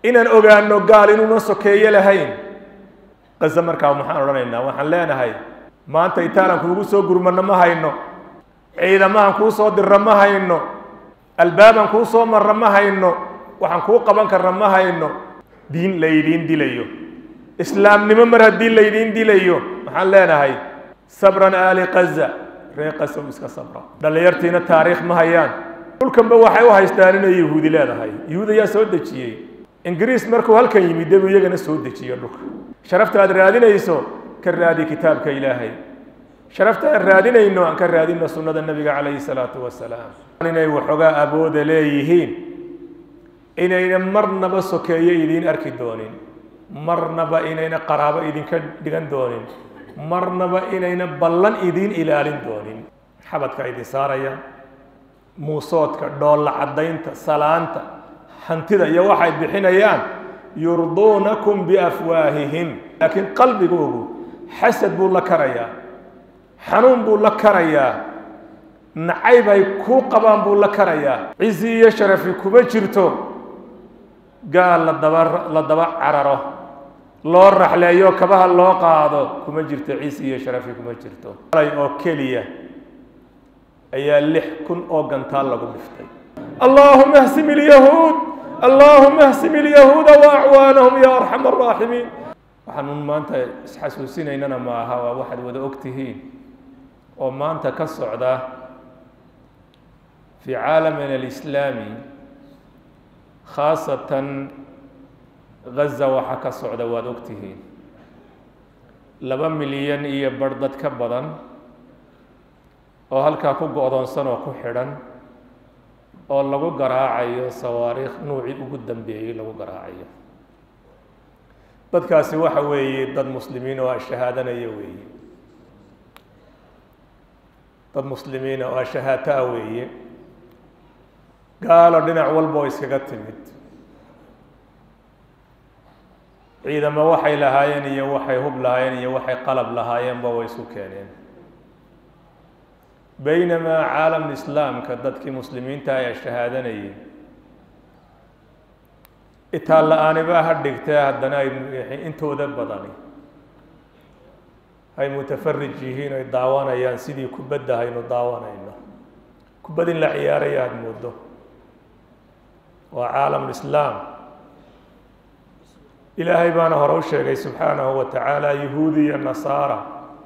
inaan ogaano gaal inuuna sokeeye lahayn qase markaa maxaan odhanaynaa waxaan leenahay maanta itaalan kuugu soo gurmano ma hayno ciidamahan kuu soo dirra ma hayno albaaban kuu soo marra ma hayno waxaan kuu qaban karna ma hayno diin laydiin dilayo islaamnimo mar haddii laydiin dilayo maxaan leenahay sabran aali qaza ree qasow iska sabra dhallinyartiina taariikh ma hayaan dhulkanba waxay u haystaan inay yahuudi leedahay yahuud ayaa soo dejiyey ingiriis markuu halkan yimid debuu iyagana soo dejiyo dhulka sharafta aad raadinayso ka raadi kitaabka ilaahay sharafta aan raadinayno aan ka raadino sunnada nebiga calayhi salaatu wasalaam inay waxoogaa abooda leeyihiin inayna marnaba sokeeye idiin arki doonin marnaba inayna qaraabo idinka dhigan doonin marnaba inayna ballan idiin ilaalin doonin xabadka idin saaraya muusoodka dhoolla caddaynta salaanta hantida iyo waxay bixinayaan yurduunakum biafwaahihim laakiin qalbigoogu xasad buu la karayaa xanuun buu la karayaa nacayb ay kuu qabaan buu la karayaa cizi iyo sharafi kuma jirto gaal la daba la daba cararo loo raxleeyo kabaha loo qaado kuma jirto cizi iyo sharafi kuma jirto alay oo keliya ayaa lix kun oo gantaal lagu dhiftay allahuma hsim ilyahuud allahuma hsim ilyahuuda waacwaanahum ya arxam araaximiin waxaanun maanta isxasuusinaynana ma aha waa waxaad wada og tihiin oo maanta ka socda fi caalamina alislaami khaasatan gaza waxa ka socda waad og tihiin laba milyan iyo bar dad ka badan oo halkaa ku go-doonsan oo ku xidhan oo lagu garaacayo sawaariikh nuucii ugu dambeeyey lagu garaacayo dadkaasi waxa weeye dad muslimiin oo ashahaadanaya weeye dad muslimiina oo ashahaataa weeye gaalo dhinac walba oo iskaga timid ciidamo waxay lahaayeen iyo waxay hub lahaayeen iyo waxay qalab lahaayeenba way isu keeneen baynamaa caalam islaamka dadkii muslimiinta ay shahaadanayeen itaan la-aanibaa ha dhigtee haddana ay intooda badani ay mutafarij yihiin ay daawanayaan sidii kubadda haynu daawanayno kubad in la ciyaaraya aada moodo waa caalam lislaam ilaahay baana hore u sheegay subxaanahu wa tacaala yahuudi iyo nasaara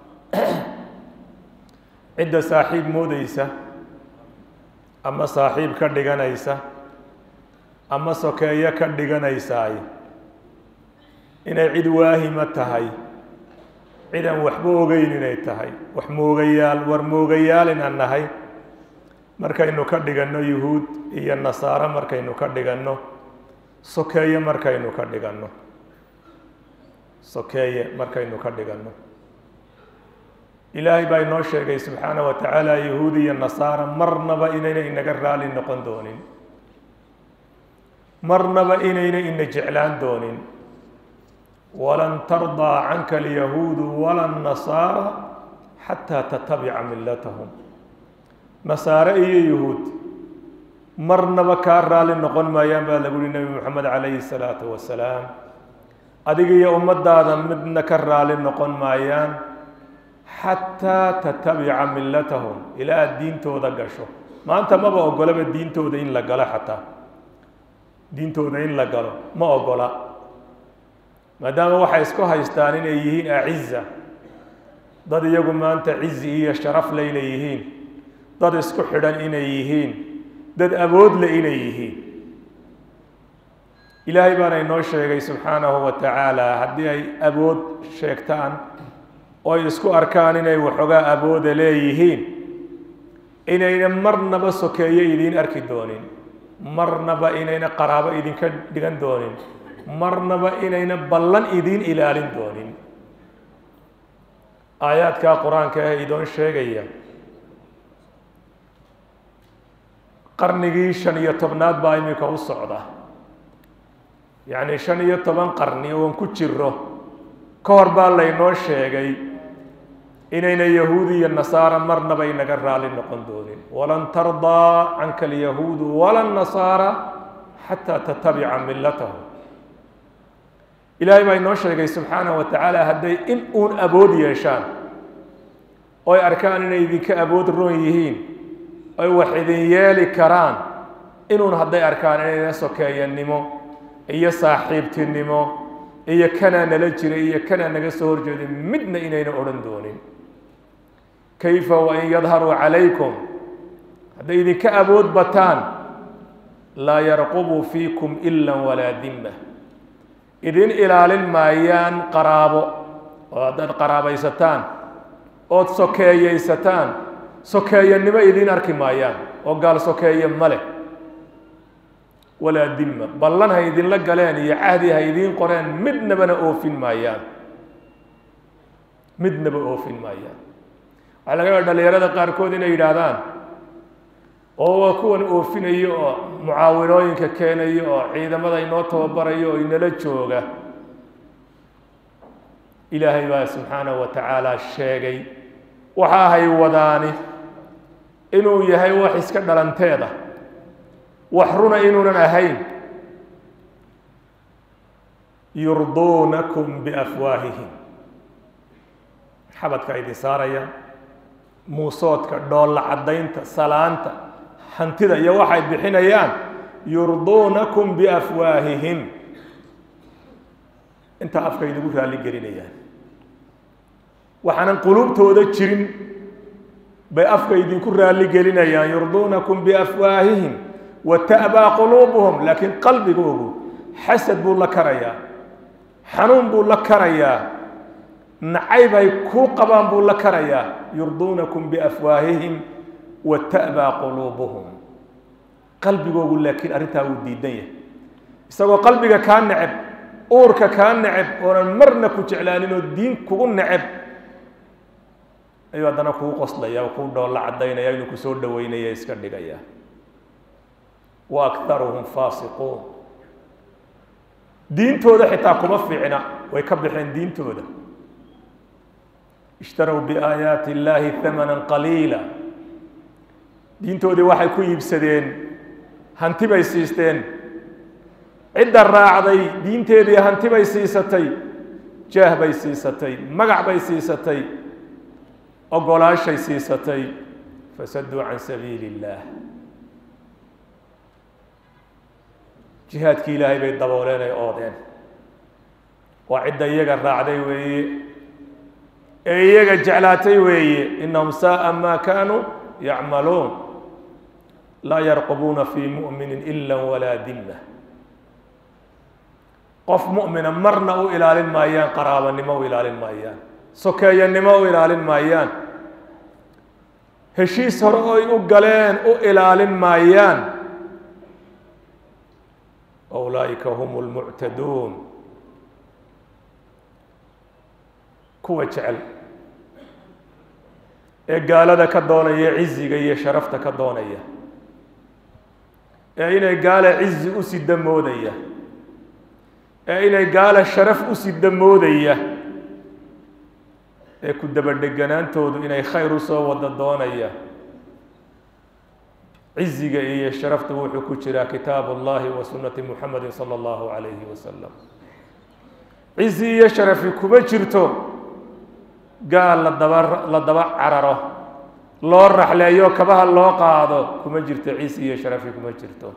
cidda saaxiib moodeysa ama saaxiib ka dhiganaysa ama sokeeyo ka dhiganaysaay inay cid waahima tahay cidan waxba ogeyn inay tahay wax moogayaal war moogayaal inaan nahay markaynu ka dhiganno yuhuud iyo nasaaro markaynu ka dhiganno sokeeye markaynu ka dhiganno sokeeye markaynu ka dhiganno ilaahay baa inoo sheegay subxaana wa tacaala yahuud iyo nasaara marnaba inayna inaga raali noqon doonin marnaba inayna ina jeclaan doonin walan tardaa canka alyahuudu wala nasaara xataa tatabica millatahum nasaare iyo yahuud marnaba kaa raali noqon maayaan baa lagu uhi nebi moxamed calayhi salaatu wasalaam adiga iyo ummadaada midna ka raali noqon maayaan xataa tatabica millatahum ilaa aad diintooda gasho maanta maba ogolaba diintooda in la galo xataa diintooda in la galo ma ogola maadaama waxay isku haystaan inay yihiin aciza dad iyagu maanta cizi iyo sharaf le inay yihiin dad isku xidhan inay yihiin dad awoodle inay yihiin ilaahay baana inoo sheegay subxaanahu wa tacaala haddii ay awood sheegtaan oo ay isku arkaan inay waxoogaa awooda leeyihiin inayna marnaba sokeeye idiin arki doonin marnaba inayna qaraabo idinka dhigan doonin marnaba inayna ballan idiin ilaalin doonin aayaadkaa qur-aanka ah idoon sheegaya qarnigii shan iyo tobnaad baa iminka u socda yacni shan iyo toban qarni oon ku jiro ka hor baa laynoo sheegay inayna yahuudi iyo nasaara marnaba inaga raali noqon doonin walan tardaa canka alyahuudu wala nasaara xataa tatabica millatahum ilaahay baa inoo sheegay subxaanahu wa tacaala hadday in uun awood yeeshaan oy arkaan inay idinka awood roon yihiin oy wax idin yeeli karaan inuun hadday arkaan inayna sokeeyanimo iyo saaxiibtinimo iyo kanaa nala jiray iyo kanaa naga soo horjeeday midna inayna odhan doonin kayfa wain yadharuu calaykum hadday idinka awood bataan laa yarqubu fiikum ila walaa dimma idin ilaalin maayaan qaraabo oo haddaad qaraabaysataan ood sokeeyeysataan sokeeyanimo idiin arki maayaan oo gaal sokeeye ma leh walaa dimma ballan ha idinla galeen iyo cahdi ha idiin qoreen midnabana oofin maayaan midnaba oofin maayaan waxaa laga yaaba dhalinyarada qaarkood inay yidhaahdaan oo waa kuwan oofinayo oo mucaawinooyinka keenayo oo ciidamada inoo tababarayo oo inala jooga ilaahay baa subxaanahu wa tacaala sheegay waxa ahay wadaani inuu yahay wax iska dhalanteeda wax runa inuunan ahayn yurduunakum biafwaahihim xabadka idin saaraya muusoodka dhoolla caddaynta salaanta hantida iyo waxay bixinayaan yurduunakum biafwaahihim intaa afka idigu raalli gelinayaan waxaanan quluubtooda jirin bay afka idinku raalli gelinayaan yurduunakum biafwaahihim wa ta'baa quluubuhum laakiin qalbigoogu xasad buu la karayaa xanuun buu la karayaa nacayb ay kuu qabaan buu la karayaa yurduunakum biafwaahihim wa ta'baa quluubuhum qalbigoogu laakiin arrintaa wuu diidan yahay isagoo qalbiga kaa neceb uurka kaa neceb oonan marna ku jeclaanin oo diin kugu neceb ayuu haddana kuu qoslaya oo kuu dhoolla caddaynaya inuu kusoo dhaweynaya iska dhigaya wa akharuhum faasiquun diintooda xitaa kuma fiicna way ka baxeen diintooda ishtarow biaayaati illaahi hamanan qaliila diintoodii waxay ku iibsadeen hanti bay siisteen cidda raacday diinteedii hanti bay siisatay jaah bay siisatay magac bay siisatay ogolaashay siisatay fasaduu can sabiili illaah jihaadkii ilaahay bay dabooleen ay oodeen waa cidda iyaga raacday weeye ee iyaga jeclaatay weeye inahum saaa ma kaanuu yacmaluun laa yarqubuuna fii mu'minin ila walaa dimma qof mu'mina marna u ilaalin maayaan qaraabanimo u ilaalin maayaan sokeeyanimo u ilaalin maayaan heshiis hore oy u galeen u ilaalin maayaan ulaaئika hum اlmuctaduun kuwa jecel ee gaalada ka doonaya ciziga iyo sharafta ka doonaya ee inay gaala cizi u sida moodaya ee inay gaala sharaf u sida moodaya ee ku dabadheganaantoodu inay khayr usoo wada doonaya ciziga iyo sharafta wuxuu ku jiraa kitaab اllahi wa sunati muxamedi salى اllahu alayhi wasalam cizi iyo sharafi kuma jirto gaal la daba la daba cararo loo raxleeyo kabaha loo qaado kuma jirto cizi iyo sharafi kuma jirto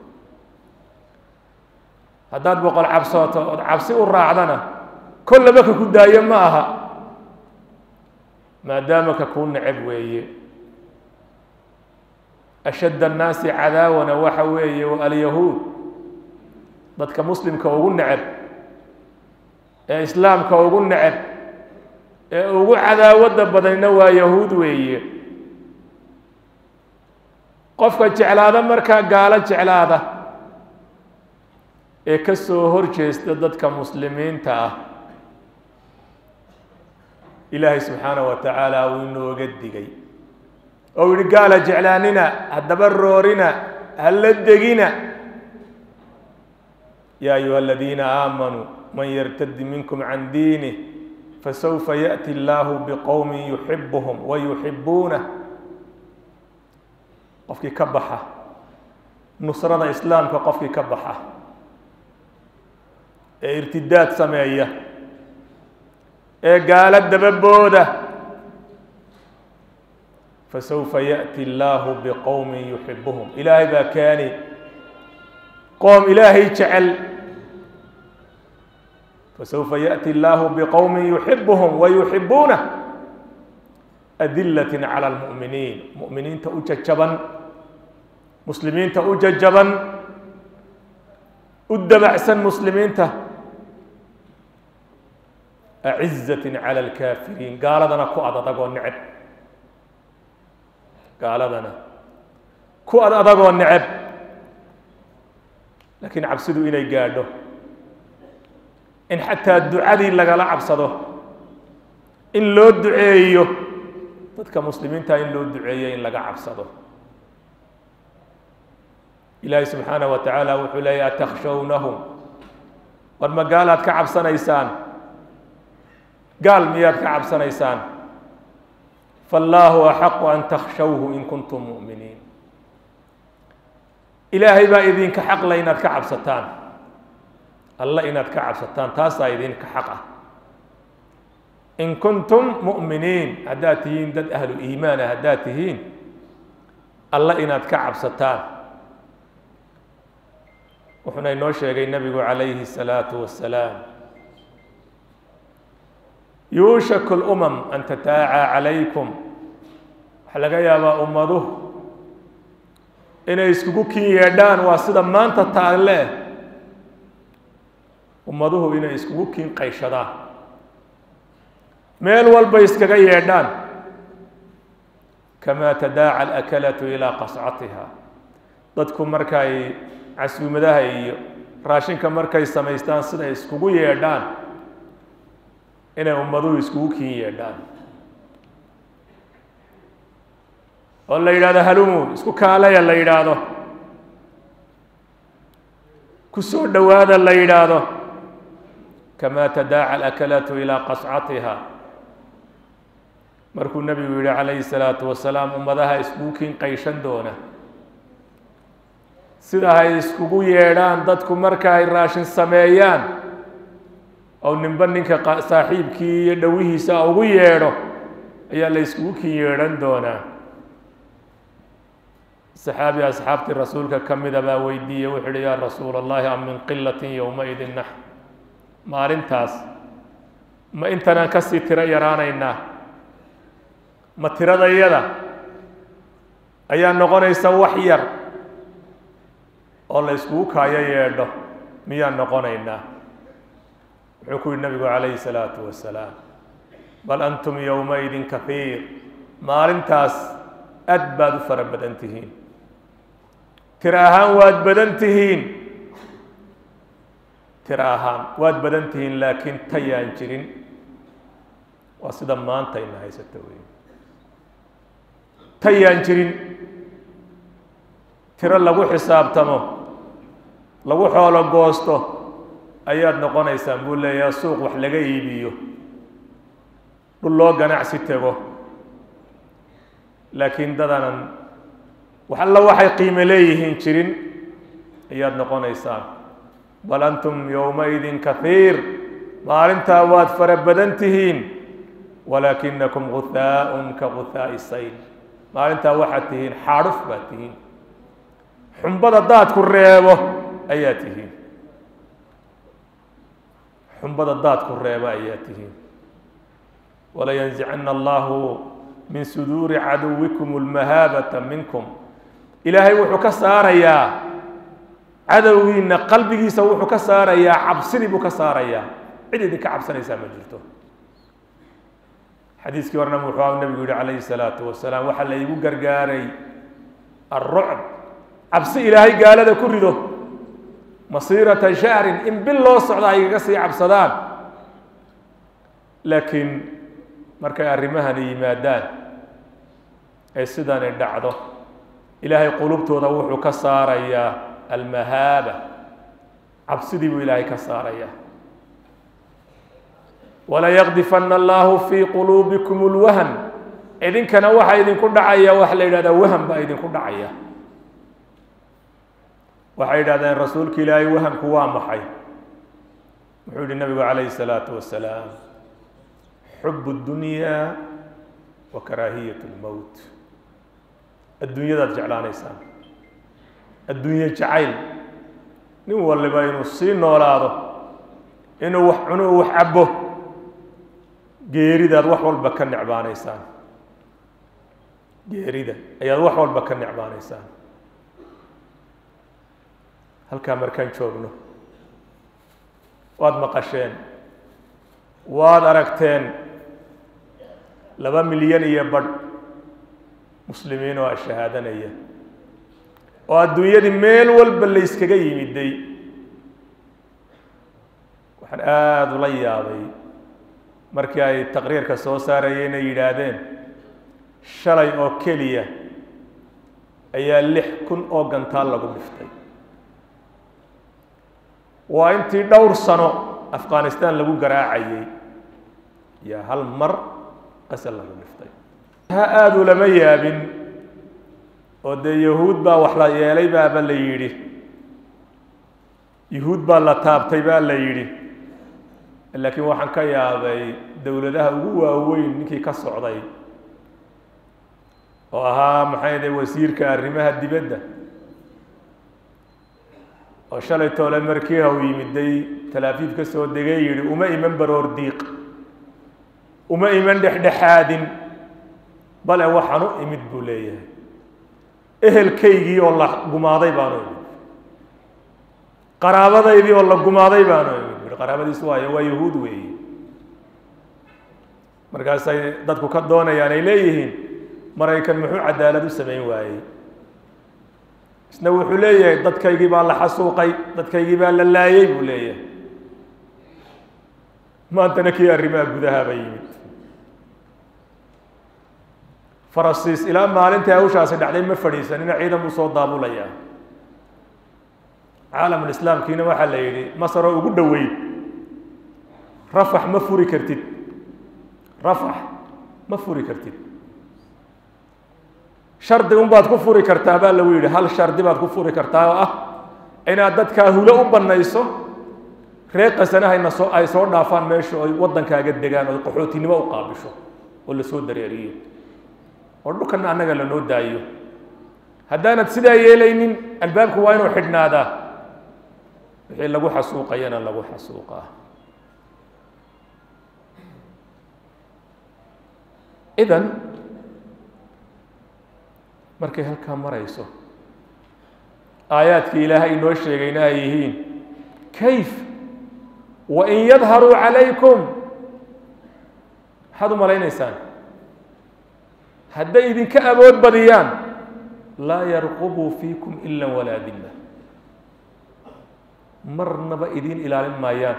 haddaad boqol cabsooto ood cabsi u raacdana kollaba ka ku daayo ma aha maadaama ka kuu neceb weeye ashadd annaasi cadaawana waxa weeye alyahuud dadka muslimka ugu neceb ee islaamka ugu neceb ee ugu cadaawadda badanna waa yahuud weeye qofka jeclaada markaa gaalo jeclaada ee ka soo hor jeesta dadka muslimiinta ah ilaahay subxaanaه wa tacaala uu inooga digay oo yihi gaala jeclaanina haddaba roorina hala degina ya ayuha aladiina aamanuu man yartadi minkum can diinih fasawfa yaأti اllahu bqowmi yuxibuhum wa yuxibuunah qofkii ka baxa nusrada islaamka qofkii ka baxa ee irtidaad sameeya ee gaalo dababooda fasawfa yaأti اllaahu bqowmi yuxibuhum ilaahay baa keeni qoom ilaahay jecel fasawfa yaأti اllaahu bqowmi yuxibuhum wayuxibuunah adilaة calى اlmuؤminiin mu'miniinta u jajaban muslimiinta u jajaban u dabacsan muslimiinta acizaة calى اlkaafiriin gaaladana ku ad adagoo neceb gaaladana ku ad adagoo neceb laakiin cabsidu inay gaadho in xataa ducadii lagala cabsado in loo duceeyo dadka muslimiinta in loo duceeyo in laga cabsado ilaahi subxaanaه wa tacaala wuxuu leeya atakhshawnahum war ma gaalaad ka cabsanaysaan gaal miyaad ka cabsanaysaan faallaahu axaqu an takhshawhu in kuntum mu'miniin ilaahay baa idinka xaqla inaad ka cabsataan alla inaad ka cabsataan taasaa idinka xaq ah in kuntum mu'miniin haddaad tihiin dad ahlu iimaana haddaad tihiin alla inaad ka cabsataan wuxuuna inoo sheegay nebigu calayhi الsalaatu wasalaam yuushaku اlumam an tataacaa calaykum waxaa laga yaabaa ummaduhu inay iskugu kin yeedhaan waa sida maanta taalle ummaduhu inay iskugu kin qayshadaan meel walbay iskaga yeedhaan kamaa tadaaca alakalatu ilaa qascatiha dadku markay casuumadaha iyo raashinka markay samaystaan siday iskugu yeedhaan inay ummaduhu iskugu kin yeedhaan oo la yidhahdo halumu isku kaalaya la yidhaahdo ku soo dhowaada la yidhaahdo kamaa tadaaca alakalatu ilaa qascatiha markuu nebigu yihi calayhi salaatu wasalaam ummadaha iskugu kin qayshan doona sida ay iskugu yeedhaan dadku marka ay raashin sameeyaan oo ninba ninka saaxiibkii iyo dhowihiisa ugu yeedho ayaa la iskugu kin yeedhan doonaa saxaabi asxaabtii rasuulka ka mida baa weydiiyey wuxu uhi yaa rasuula allahi am min qilatin yowmaidin nax maalintaas ma intanaan kasii tiro yaraanaynaa ma tiradayada ayaa noqonaysa wax yar oo la iskugu kaayo yeedho miyaan noqonaynaa wuxuu ku yihi nabigu calayhi salaatu wasalaam bal antum yowmaidin kahiir maalintaas aad baad u fara badan tihiin tiro ahaan waad badan tihiin tiro ahaan waad badan tihiin laakiin tayaan jirin waa sida maanta ina haysato wey tayaan jirin tiro lagu xisaabtamo lagu xoolo goosto ayaad noqonaysaan buu leeyaha suuq wax laga iibiyo dhul loo ganacsi tego laakiin dadanan wax alla waxay qiimo leeyihiin jirin ayaad noqonaysaan bal antum yowmaidin kahiir maalintaa waad fara badan tihiin walaakinakum guhaaءun ka guhaaءi sayl maalintaa waxaad tihiin xaadhuf baad tihiin xumbada daadku reebo ayaa tihiin xumbada daadku reebo ayaa tihiin walayanzicana allahu min suduuri caduwikum اlmahaabata minkum ilaahay wuxuu ka saarayaa cadowgiina qalbigiisa wuxuu ka saarayaa cabsidii buu ka saarayaa cid idinka cabsanaysaa ma jirto xadiiskii horena wuxuu nabigu yihi calayhi الsalaatu wasalaam waxaa la igu gargaaray alrucb cabsi ilaahay gaalada ku rido masiirata shahrin in bil loo socdo ay igaga sii cabsadaan laakiin markay arrimahani yimaadaan ee sidani dhacdo ilaahay qulubtooda wuxuu ka saarayaa almahaaba cabsidii buu ilaahay ka saarayaa walayaqdifana allahu fii quluubikum اlwahm idinkana waxaa idinku dhacaya waxa la yidhahdaa waham baa idinku dhacaya waxay yidhahdeen rasuulka ilaahay wahamku waa maxay wuxuu yihi nabigu calayhi الsalaatu wasalaam xub اdunya wa karaahiyat اlmowt adduunyadaad jeclaanaysaan adduunye jacayl nin waliba inuu sii noolaado inuu wax cuno u wax cabo geeridaad wax walba ka necbaanaysaan geerida ayaad wax walba ka necbaanaysaan halkaa markaan joogno waad maqasheen waad aragteen laba milyan iyo badh muslimiin oo ashahaadanaya oo adduunyadii meel walba layskaga yimiday waxaan aada ula yaabay markii ay taqriirka soo saarayeen ay yidhaahdeen shalay oo keliya ayaa lix kun oo gantaal lagu dhiftay waa intii dhowr sano afghanistan lagu garaacayay yaa hal mar qasal lagu dhiftay ha aada ulama yaabin oo dee yahuud baa wax la yeelay baaba la yidhi yahuud baa la taabtay baa la yidhi laakiin waxaan ka yaabay dowladaha ugu waaweyn ninkii ka socday oo ahaa maxay de wasiirka arrimaha dibadda oo shalay toole markii haw yimiday talaafiif ka soo degay yidhi uma iman baroor diiq uma iman dhexdhexaadin bale waxaan u imid buu leeyahay ehelkaygii oo la gumaaday baanu imid qaraabadaydii oo la gumaaday baanu imid bui qaraabadiisu waayo waa yahuud weeye markaasay dadku ka doonayaan ay leeyihiin maraykan muxuu cadaalad u samayn waayey isna wuxuu leeyahay dadkaygii baa la xasuuqay dadkaygii baa la laayey buu leeyahay maantana kii arrimaha gudahaaba yimid farasiis ilaa maalintai hawshaasi dhacday ma fadhiisanina ciidan buu soo daabulayaa caalamulislaamkiina waxaa la yidhi masaroo ugu dhoweyd rafax ma furi kartid rafax ma furi kartid shardi un baad ku furi kartaa baa lagu yidhi hal shardi baad ku furi kartaa oo ah inaad dadkaa hulo u bannayso reer qasanahayna soo ay soo dhaafaan meesha oy waddankaaga degaan oy qaxootinimo u qaabisho oo la soo dareeriyo oo dhulkana annaga lanoo daayo haddaanad sidaa yeelaynin albaabku waa inuu xidhnaadaa wixii lagu xasuuqayana lagu xasuuqaa idan markay halkaa marayso aayaadkii ilaahay inoo sheegayna ay yihiin kayf wain yadharuu calaykum maxaad u malaynaysaan hadday idinka awood badiyaan laa yarqubuu fiikum ila walaa dilla marnaba idiin ilaalin maayaan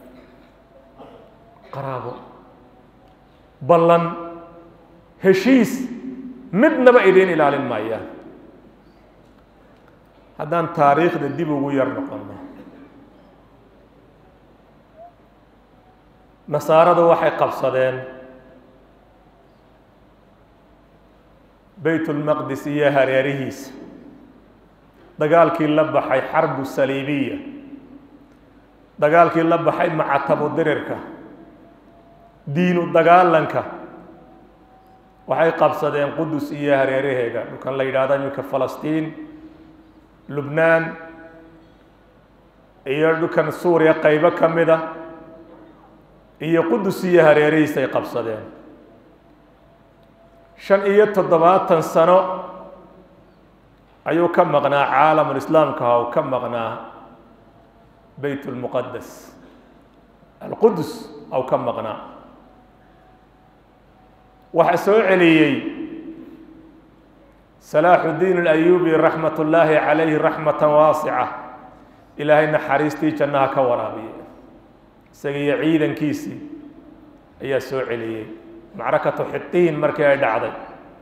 qaraabo ballan heshiis midnaba idiin ilaalin maayaan haddaan taariikhda dib ugu yar noqono nasaaradu waxay qabsadeen bayt ulmaqdis iyo hareerihiisa dagaalkii la baxay xarbu saliibiya dagaalkii la baxay macatabu dirirka diinu dagaalanka waxay qabsadeen qudus iyo hareeraheega dhulkan la yidhahdo iminka falastiin lubnaan iyo dhulkan suuriya qaybo ka mida iyo qudus iyo hareerihiisa ay qabsadeen shan iyo toddobaatan sano ayuu ka maqnaa caalamulislaamka ha u ka maqnaa beyt lmuqadas alqudus aw ka maqnaa waxaa soo celiyey salaaxudiin alayubi raxmat ullaahi calayhi raxmatan waasica ilaahay naxariistii jannaha ka waraabiya isaga iyo ciidankiisii ayaa soo celiyey macrakatu xitiin markii ay dhacday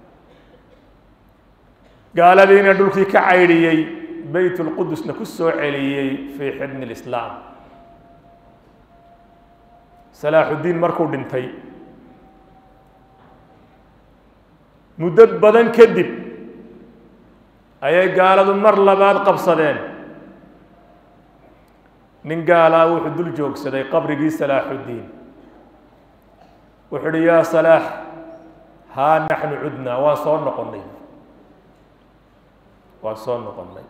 gaaladiina dhulkii ka caydhiyey beyt lqudusna ku soo celiyey fii xibni lislaam salaaxudiin markuu dhintay muddo badan kadib ayay gaaladu mar labaad qabsadeen nin gaalaa wuxuu dul joogsaday qabrigii salaaxuddiin wuxuu uhi yaa salaax haa naxnu cudnaa waan soo noqonnay waan soo noqonnay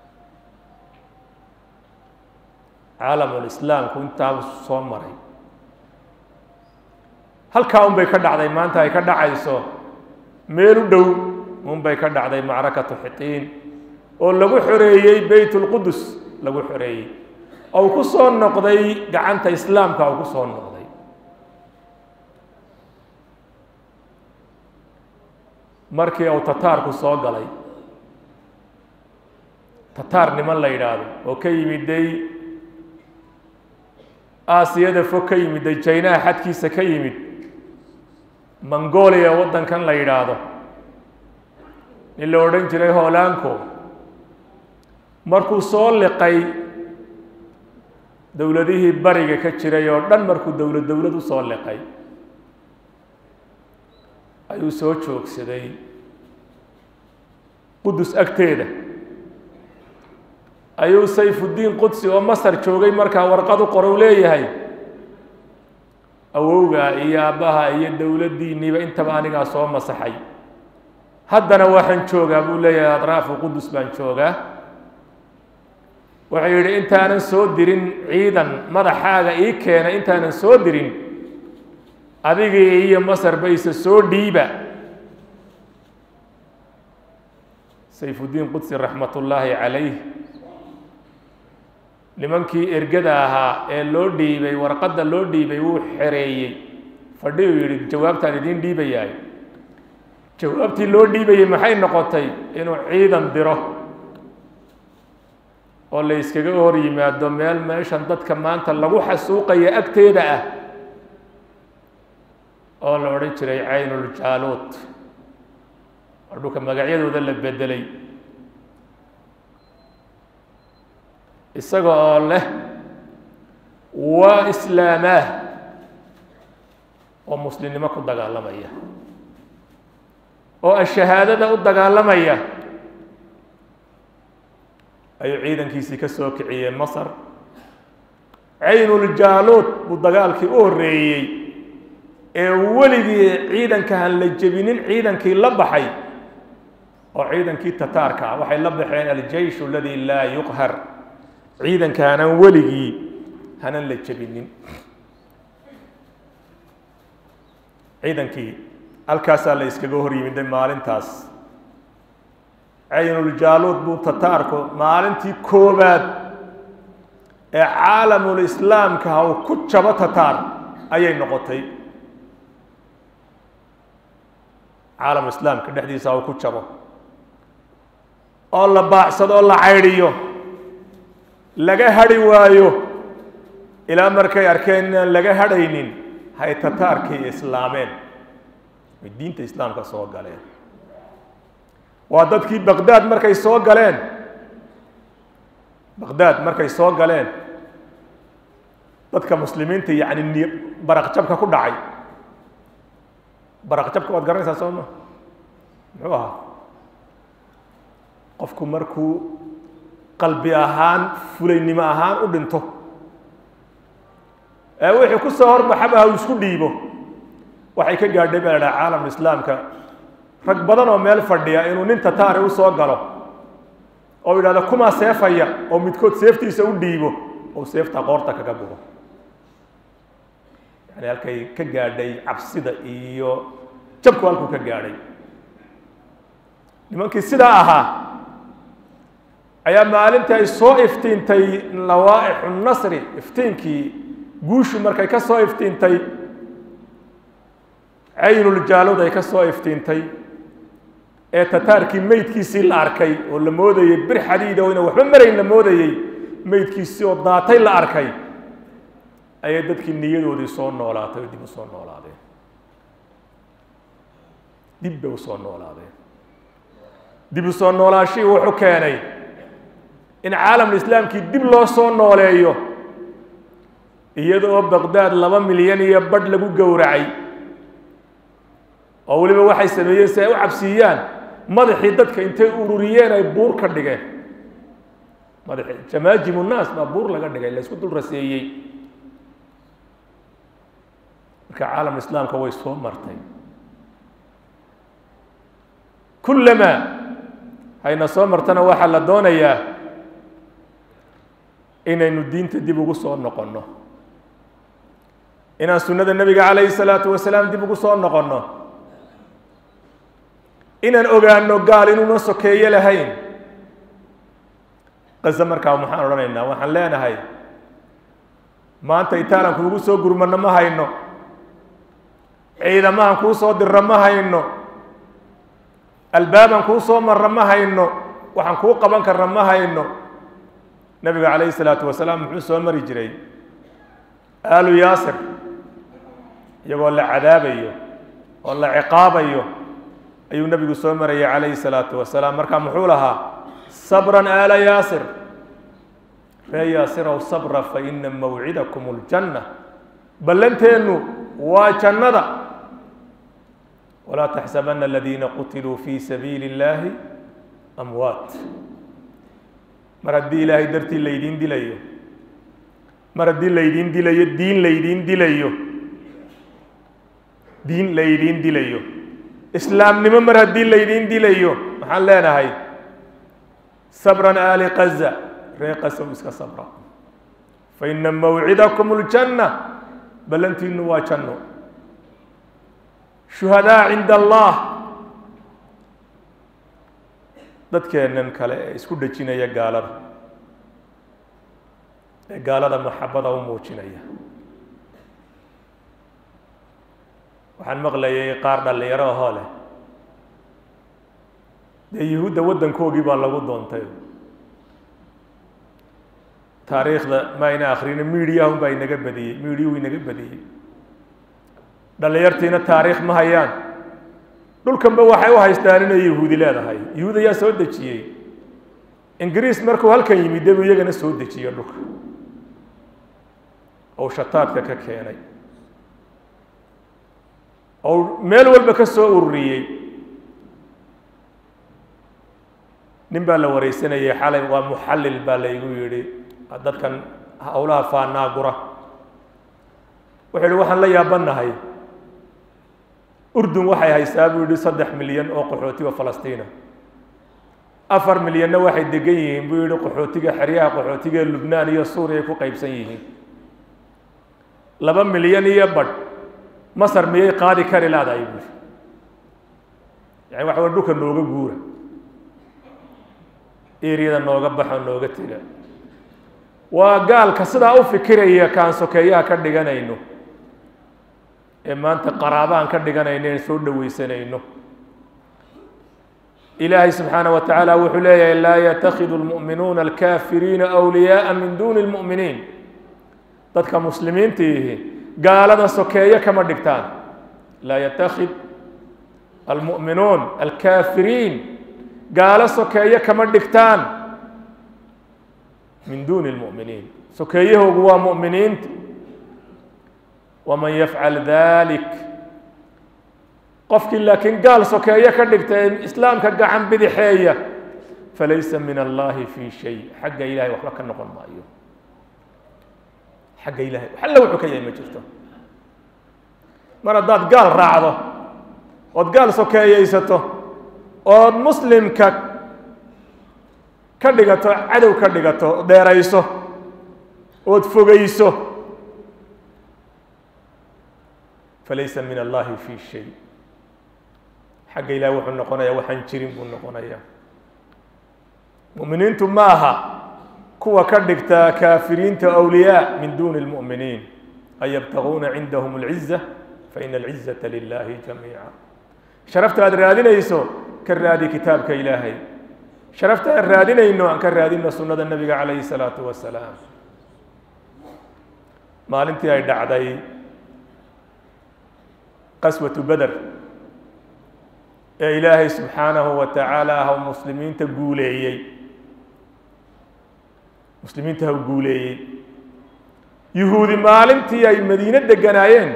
caalamulislaamku intaa soo maray halkaa un bay ka dhacday maanta ay ka dhacayso meel u dhow un bay ka dhacday macrakatu xitiin oo lagu xoreeyey beyt lqudus lagu xoreeyey ou ku soo noqday gacanta islaamka ou ku soo noqday markii uu tataarku soo galay tataar niman la yidhaahdo oo ka yimiday aasiyada fog ka yimiday jaynaha xadkiisa ka yimid mongolia waddankan la yidhaahdo nin la odhan jiray hoolaanko markuu soo liqay dowladihii bariga ka jiray oo dhan markuu dowlad dowlad u soo liqay ayuu soo joogsaday qudus agteeda ayuu sayfuddiin qudsi oo masar joogay markaa warqad u qorow leeyahay awowga iyo aabbaha iyo dowladdiinniiba intaba anigaa soo masaxay haddana waxaan joogaa buu leeyahay adraafu qudus baan joogaa wuxuu yidhi intaanan soo dirin ciidan madaxaaga ii keena intaanan soo dirin adigii iyo masarba isa soo dhiiba sayfuddiin qudsi raxmat ullaahi calayh nimankii ergada ahaa ee loo dhiibay warqadda loo dhiibay wuu xereeyey fadhiyuu yidhi jawaabtaan idiin dhiibayaay jawaabtii loo dhiibayey maxay noqotay inuu ciidan diro oo la yskaga hor yimaado meel meeshan dadka maanta lagu xasuuqaya agteeda ah oo la odhan jiray caynuljaaluut oo dhulka magacyadooda la bedelay isaga oo leh waa islaamaah oo muslimnimo ku dagaalamaya oo ashahaadada u dagaalamaya ayuu ciidankiisii ka soo kiciyey masar caynuljaaluut buu dagaalkii u horreeyey ee weligii ciidanka han la jebinin ciidankii la baxay oo ciidankii tataarka ah waxay la baxeen aljeysh aladi laa yuqhar ciidanka hanan weligii hanan la jebinin ciidankii halkaasaa la iskaga hor yimiday maalintaas caynuljaaluud buu tataarku maalintii koobaad ee caalamul islaamka uu ku jabo tataar ayay noqotay caalamul islaamka dhexdiisa uu ku jabo oo la baacsado oo la caydhiyo laga hadhi waayo ilaa markay arkeen inaan laga hadhaynin hay tataarkii islaameen ay diinta islaamka soo galeen waa dadkii baqdaad markay soo galeen baqdaad markay soo galeen dadka muslimiinta yacni ni baraqjabka ku dhacay baraqjabka waad garanaysaa soo ma muxuu ahaa qofku markuu qalbi ahaan fulaynimo ahaan u dhinto ee wixii ku soo horbaxaba ha uu isku dhiibo waxay ka gaadhay baa la dhaha caalam islaamka rag badan oo meel fadhiya inuu nin tataari u soo galo oo yidhahdo kumaa seefaya oo midkood seeftiisa u dhiibo oo seefta qoorta kaga bugo yani halkay ka gaadhay cabsida iyo jabku halkuu ka gaadhay nimankii sidaa ahaa ayaa maalintii ay soo iftiintay lawaaixu nasri iftiinkii guushu markay ka soo iftiintay caynuljaalud ay ka soo iftiintay ee tataarkii meydkiisii la arkay oo la moodayey bir xadiida oo ina waxba marayn la moodayey meydkiisii oo daatay la arkay ayay dadkii niyadoodii soo noolaatay oo dib u soo noolaadeen dib bay usoo noolaadeen dib u soo noolaashihii wuxuu keenay in caalamul islaamkii dib loo soo nooleeyo iyada oo baqdaad laba milyan iyo badh lagu gowracay oo weliba waxay sameeyeen si ay u cabsiiyaan madaxii dadka intay ururiyeen ay buur ka dhigeen madax jamaajimu nnaas baa buur laga dhigay la isku dul raseeyey marka caalam islaamka way soo martay kullamaa hayna soo martana waxaa la doonayaa inaynu diinta dib ugu soo noqonno inaan sunnada nebiga calayhi salaatu wasalaam dib ugu soo noqonno inaan ogaano gaal inuuna sokeeye lahayn qaze markaa maxaan odhanaynaa waxaan leenahay maanta itaalan kuugu soo gurmanno ma hayno ciidamahan kuu soo dirro ma hayno albaaban kuu soo marra ma hayno waxaan kuu qaban karna ma hayno nebiga calayhi salaatu wasalaam muxuu soo mari jiray aalu yaasir iyagoo la cadaabayo oo la ciqaabayo ayuu nebigu soo marayay calayhi salaatu wasalaam marka muxuu lahaa sabran aala yaasir ree yaasirow sabra fa ina mawcidakum ljanna ballanteennu waa jannada walaa taxsabana aladiina qutiluu fi sabiili اllahi amwaat mar haddii ilaahay dartii laydiin dilayo mar haddii laydiin dilayo diin laydiin dilayo diin laydiin dilayo islaamnimo mar haddii laydiin dilayo maxaan leenahay sabran aali qaza ree qasow iska sabra fa ina mawcidakum اljanna ballantiinu waa janno shuhadaa cinda allah dadkeennan kale ee isku dhejinaya gaalada ee gaalada maxabada u muujinaya waxaan maqlayay qaar dhallinyaro ahoo leh dee yuhuudda waddankoogii baa lagu doontay taariikhda ma ayna akrino miidiyahun baa inaga badiyey miidiyuhu inaga badiyey dhallinyartiina taariikh ma hayaan dhulkanba waxay u haystaan inay yahuudi leedahay yahuud ayaa soo dejiyey ingiriis markuu halkan yimid debuu iyagana soo dejiyo dhulka ou shataadka ka keenay ou meel walba ka soo ururiyey nin baa la wareysanayay xalay waa muxallil baa laygu yidhi dadkan howlaha faanaagura wuxuu yihi waxaan la yaabanahay urdun waxay haysaa buu yihi saddex milyan oo qaxooti oo falastiina afar milyanna waxay degan yihiin buu yihi qaxootiga xeryaha qaxootiga ee lubnaan iyo suuriya ay ku qaybsan yihiin laba milyan iyo badh masar miyay qaadi kari laadahay buui yani waxa way dhulka nooga guura eriyada nooga baxo nooga tega waa gaalka sidaa u fikiraya kaan sokeeyaha ka dhiganayno ee maanta qaraabahan ka dhiganayno en soo dhoweysanayno ilaahay subxaana wa tacaala wuxuu leeyahay laa yatakhidu lmu'minuuna alkaafiriina awliyaaa min duuni lmu'miniin dadka muslimiintiihi gaalada sokeeye kama dhigtaan laa yatakid almu'minuun alkaafiriin gaalo sokeeye kama dhigtaan min duuni lmu'miniin sokeeyahoogu waa mu'miniinta waman yafcal dalik qofkii laakiin gaal sokeeye ka dhigta ee islaamka gacan bidixeeya falaysa min allahi fi shay xagga ilahay waxba ka noqon maayo xagga ilahay alle wuxuu ka yahay ma jirto mar haddaad gaal raacdo ood gaal sokeeyeysato ood muslimka ka dhigato cadow ka dhigato dheerayso ood fogeyso falaysa min allahi fi shay xagga ilahi wuxuu noqonayaa waxaan jirin buu noqonayaa mu'miniintu ma aha kuwa ka dhigta kaafiriinta awliyaa min duuni اlmu'miniin an yabtaguuna cindahum اlciza faina alcizata lilahi jamiica sharafta aad raadinayso ka raadi kitaabka ilaahay sharafta aan raadinayno aan ka raadino sunnada nebiga calayhi salaatu wasalaam maalintii ay dhacday qaswatu beder ee ilaahay subxaanahu wa tacaala ah muslimiinta guuleeyey muslimiinta ha guuleeyey yuhuudi maalintii ay madiine deganaayeen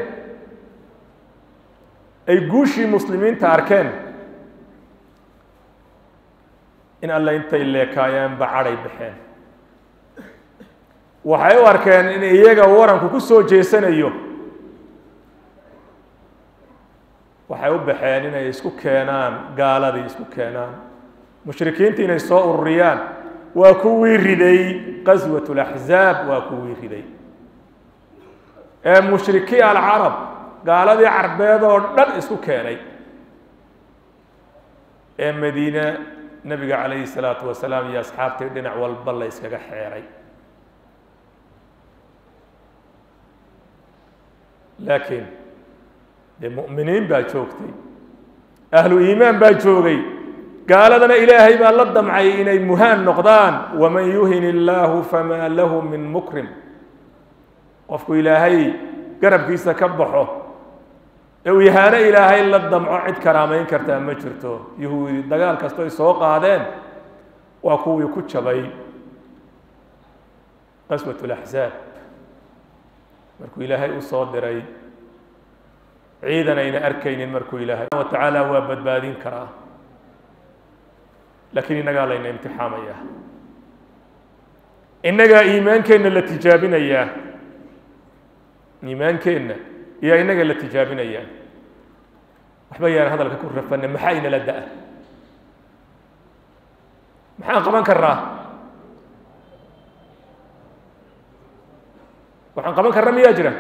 ay guushii muslimiinta arkeen in alle intay leekaayeenba cadhay baxeen waxay u arkeen in iyaga waranku ku soo jeesanayo waxay u baxeen inay isku keenaan gaaladii isku keenaan mushrikiinta inay soo ururiyaan waa kuwii riday qaswat laxzaab waa kuwii riday ee mushrikii alcarab gaaladii carbeed oo dhan isku keenay ee madiine nebiga calayhi salaatu wasalaam iyo asxaabtii dhinac walba la yskaga xeeray laakiin dee mu'miniin baa joogtay ahlu iimaan baa joogay gaaladana ilaahay baa la damcay inay muhaan noqdaan waman yuhin illaahu famaa lahu min mukrim qofku ilaahay garabkiisa ka baxo ee uu yahaano ilaahay la damco cid karaamayn kartaa ma jirto yahuudi dagaal kasto ay soo qaadeen waa kuwii ku jabay qaswat laxzaab markuu ilaahay u soo diray ciidan ayna arkaynin markuu ilaahay wa tacaala waa badbaadin karaa laakiin innagaa layna imtixaamaya innagaa iimaankeenna la tijaabinayaa iimaankeenna iyo innaga la tijaabinayaa waxba yaan hadalka ku rafana maxaa inala da-a maxaan qaban karnaa waxaan qaban karna miyaa jira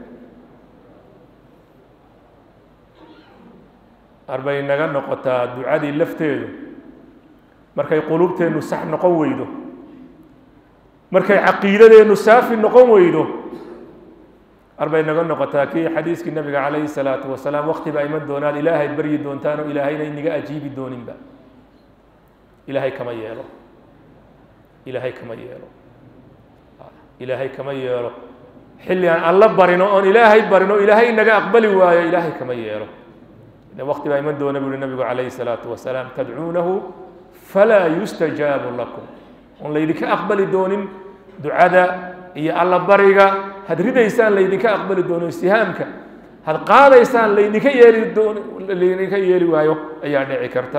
arbay naga noqotaa ducadii lafteedu markay quluubteennu sax noqon weydo markay caqiidadeennu saafi noqon weydo arbay naga noqotaa kii xadiiskii nabiga calayhi salaatu wasalaam wakti baa iman doonaad ilaahay baryi doontaan oo ilaahayna inaga ajiibi dooninba ilaahay kama yeelo ilaahay kama yeelo ilaahay kama yeelo xilli aan alla barino oon ilaahay barino ilaahay inaga aqbali waayo ilaahay kama yeelo wakti baa iman doona bu uhi nabigu calayhi salaatu wasalaam tadcuunahu falaa yustajaabu lakum oon laydinka aqbali doonin ducada iyo alla bariga had ridaysaan laydinka aqbali doono istihaamka had qaadaysaan laydinka yeeli doon laydinka yeeli waayo ayaa dhici karta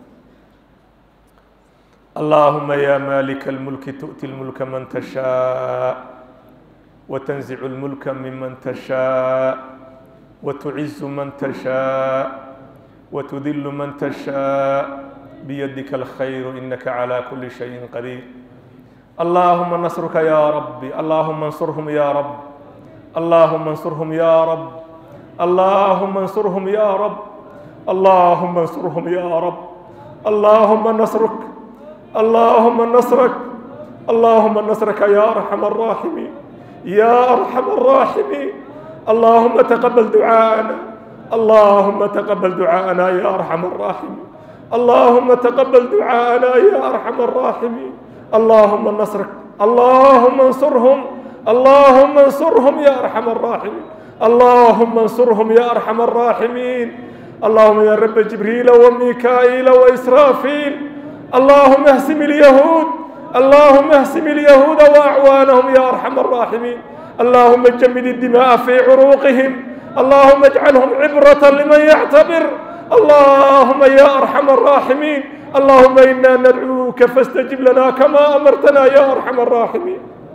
allahuma ya malika اlmulki tu'ti اlmulka man tashaa وتنزع الملك ممن تشاء وتعز من تشاء وتذل من تشاء بيدك الخير إنك على كل شيء قدير اللهم نصرك يا ربي اللهم انصرهم يا رب اللهم انصرهم يا رب اللهم انصرهم يا رب اللهم انصرهم يا رب اللهم نصرك اللهم نصرك اللهم نصرك يا ارحم الراحمين يا ارحم الراحمين اللهم تقبل دعاءنا اللهم تقبل دعاءنا يا ارحم الراحمين اللهم تقبل دعاءنا يا ارحم الراحمين اللهم نصرك اللهم انصرهم اللهم انصرهم يا ارحم الراحمين اللهم انصرهم يا ارحم الراحمين اللهم يا رب جبريل وميكائيل واسرافيل اللهم اهزم اليهود اللهم اهزم اليهود واعوانهم يا ارحم الراحمين اللهم جمد الدماء في عروقهم اللهم اجعلهم عبرة لمن يعتبر اللهم يا ارحم الراحمين اللهم انا ندعوك فاستجب لنا كما امرتنا يا ارحم الراحمين